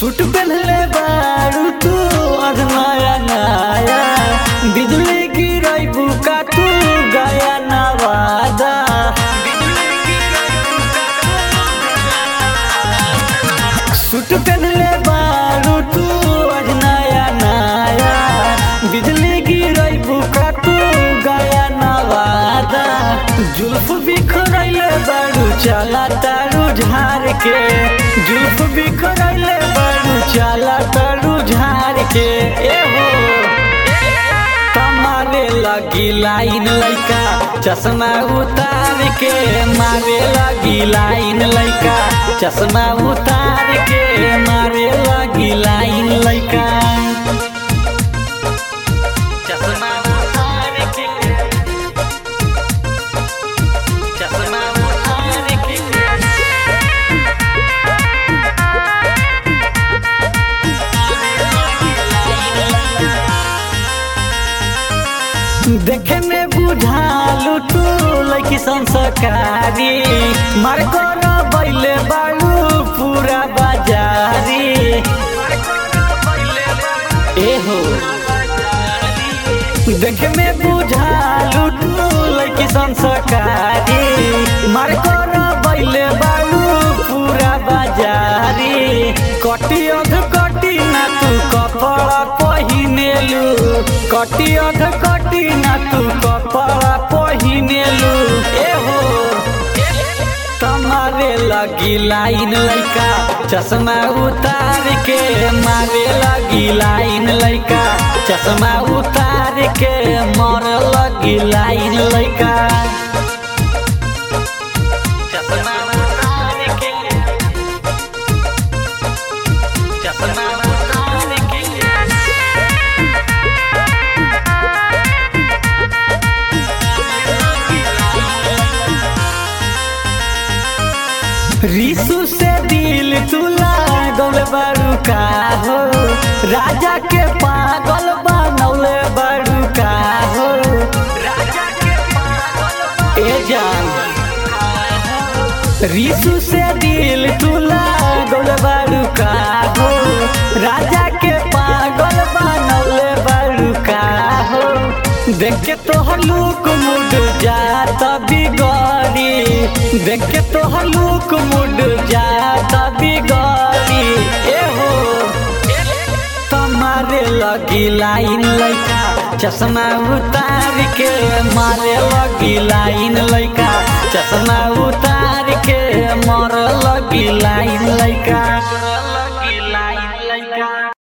suit पहनले बारू तू आज नया नया बिजली गिरई बुका तू गया नवादा सूट पहनले बारू तू आज नया नया बिजली गिरई बुका तू गया नवादा जुल्फ बिखरैले बारू चला तारू झार के जुल्फ बिखरैले बारू चला तारू झार के ए हो मारे लगी लाइन लैका चश्मा उतार के मारे लगी लाइन लैका चश्मा उतार के मारे लगी लाइन लैका चश्मा उतार के चश्मा उतार के देखे में बुझालू तू लैकी संस्कारी मार कर बैले बालू पूरा बाजारी एहो देखे में बुझालू तू लैकी संस्कारी मार कर बैले बालू पूरा बाजारी कटी अध कटी ना तू कपड़ा पहिनेलू कटी अध कटी ना तू कपड़ा पहिनेलू एहो तुम्हारे लगी लाइन लैका चश्मा उतार के मारे लगी लाइन लैका चश्मा उतार के मर लगी लाइन लैका चश्मा उतार के चश्मा उतार के रिसु से दिल तुला गौल बारू का हो राजा के पागल बनौले बारू का हो राजा के पागल ए जान रिसु से दिल तुला गौल बारू का हो राजा के पागल बनौले बारू का हो देख के तोहर लूक मुड जात बिगड़ी देख के तोहर लूक मुड जात बिगड़ी एहो तुम्हारे लगी लाइन लैका चश्मा उतार के मारे लगी